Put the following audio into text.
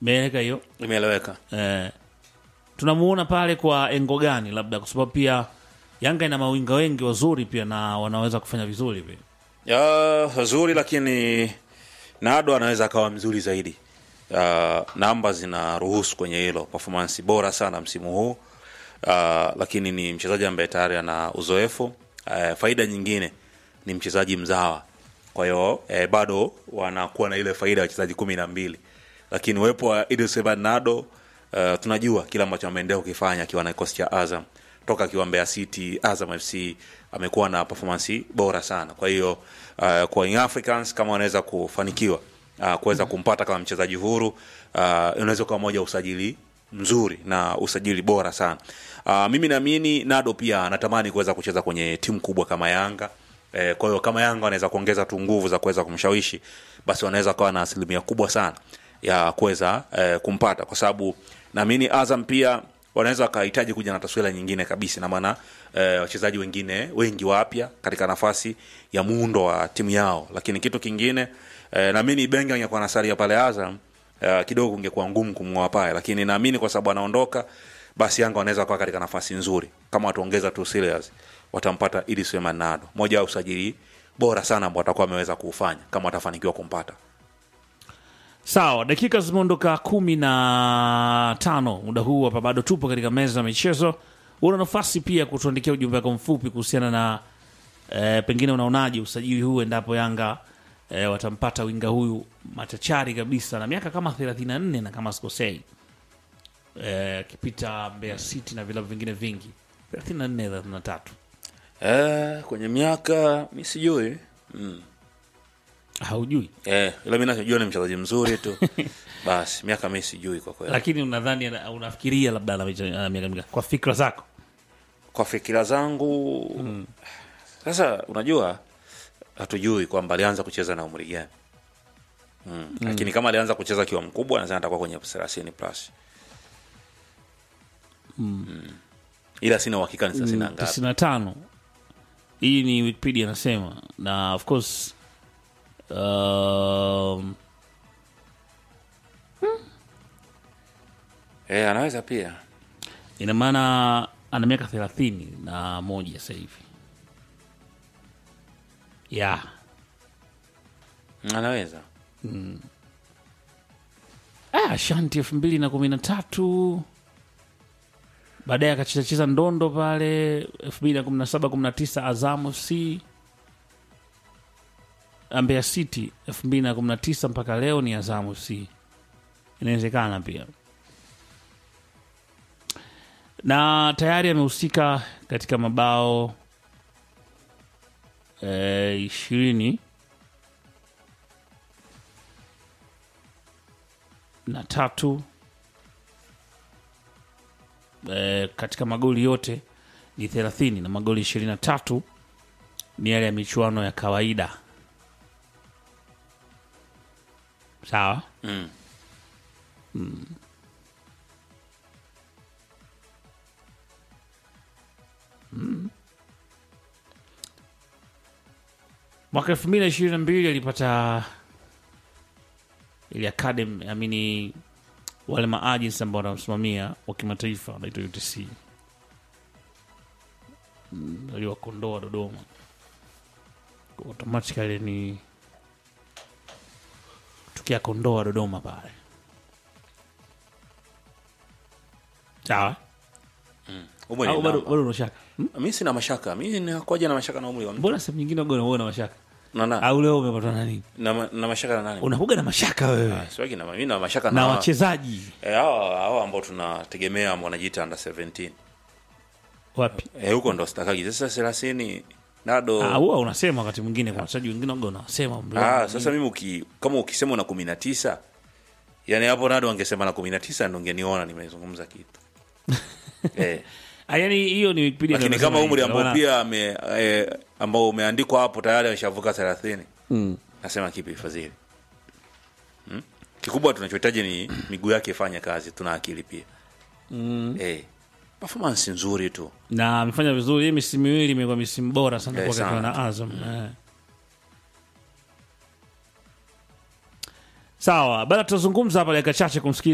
Imeeleka hiyo imeeleweka eh, tunamuona pale kwa engo gani, labda kwa sababu pia Yanga ina mawinga wengi wazuri pia na wanaweza kufanya vizuri pia. ya wazuri lakini nado anaweza akawa mzuri zaidi uh, namba zinaruhusu kwenye hilo performance bora sana msimu huu uh, lakini ni mchezaji ambaye tayari ana uzoefu uh, faida nyingine ni mchezaji mzawa kwa hiyo eh, bado wanakuwa na ile faida ya wachezaji kumi na mbili lakini uwepo wa Idris Nado uh, tunajua kile ambacho ameendelea kukifanya akiwa na kikosi cha Azam toka akiwa Mbeya City, Azam FC amekuwa na performance bora sana. Kwa hiyo uh, kwa Young Africans kama wanaweza kufanikiwa uh, kuweza kumpata kama mchezaji huru uh, unaweza kuwa moja usajili mzuri na usajili bora sana. Uh, mimi naamini Nado pia anatamani kuweza kucheza kwenye timu kubwa kama Yanga. Eh, kwa hiyo kama Yanga wanaweza kuongeza tu nguvu za kuweza kumshawishi, basi wanaweza kuwa na asilimia kubwa sana ya kuweza eh, kumpata, kwa sababu naamini Azam pia wanaweza wakahitaji kuja na taswira nyingine kabisa, na maana eh, wachezaji wengine wengi wapya katika nafasi ya muundo wa timu yao. Lakini kitu kingine eh, naamini Benga angekuwa nasalia pale Azam eh, kidogo ungekuwa ngumu kumng'oa pale, lakini naamini kwa sababu anaondoka, basi Yanga wanaweza kuwa katika nafasi nzuri kama wataongeza tu serious watampata Idris Suleiman Nado, moja ya usajili bora sana ambao watakuwa wameweza kuufanya kama watafanikiwa kumpata. Sawa, dakika zimeondoka kumi na tano muda huu hapa, bado tupo katika meza ya michezo. Una nafasi pia kutuandikia ujumbe wako mfupi kuhusiana na eh, pengine unaonaje usajili huu endapo Yanga eh, watampata winga huyu machachari kabisa na miaka kama 34 na kama sikosei, eh, akipita Mbeya City na vilabu vingine vingi 34 33 Eh, kwenye miaka mi sijui mm. haujui, Eh, ila mi nachojua ni mchezaji mzuri tu basi miaka mi sijui kwa kweli. lakini unadhani ana- unafikiria labda ana micha- ana miaka mingapi kwa fikra zako? Kwa fikira zangu sasa, unajua hatujui kwamba alianza kucheza na umri gani mm. Lakini kama alianza kucheza akiwa mkubwa, nadhani atakuwa kwenye thelathini plus mm. Ila sina uhakika ni thelathini na ngapi. 95 hii ni wikipedia anasema na of course um, Eh, anaweza pia ina maana ana miaka thelathini na moja sasa hivi ya anaweza ah, shanti elfu mbili na kumi na tatu baadaye akachezacheza ndondo pale elfu mbili na kumi na saba kumi na tisa azamu c Mbeya City elfu mbili na kumi na tisa mpaka leo ni Azamu C. Inawezekana pia, na tayari amehusika katika mabao eh, ishirini na tatu eh, katika magoli yote ni thelathini na magoli ishirini na tatu ni yale ya michuano ya kawaida. Sawa. mm. Mwaka elfu mbili na ishirini na mbili alipata ili academy amini wale maagents ambao wanamsimamia wa kimataifa wanaitwa UTC Mm, aliwakondoa Dodoma automatically ni tukiakondoa Dodoma pale sawa Umri au ni bado namba. bado unashaka Hmm? mi sina mashaka mi nakoja na mashaka na umri wa mtu mbona sehemu nyingine uga unaona mashaka na, na, au leo umepatwa na nini na, ma- na mashaka na nani unakuga na mashaka wewe Ah, siwagi na mi na mashaka na na wachezaji eh, hawa hawa ambao tunategemea ambao wanajiita under 17 wapi eh, huko ndo stakagi sasa thelathini nado Ah, huwa unasema wakati mwingine kwa wachezaji wengine waga unasema umri Ah, wao. sasa mimi uki, kama ukisema una kumi na tisa yani hapo nado wangesema na kumi na tisa ndo ngeniona nimezungumza kitu eh, Ah, yani hiyo ni Wikipedia lakini ndio kama inasema umri hivyo, ambao maana- pia ame, eh, ambao umeandikwa hapo tayari ameshavuka thelathini Mm. nasema kipi fadhili hmm? kikubwa tunachohitaji ni miguu yake ifanye kazi tuna akili pia mm. eh, performance nzuri tu na amefanya vizuri hii misimu miwili imekuwa misimu bora sana Eh, kwa sana. na Azam eh. sawa bana tutazungumza hapa dakika chache kumsikiza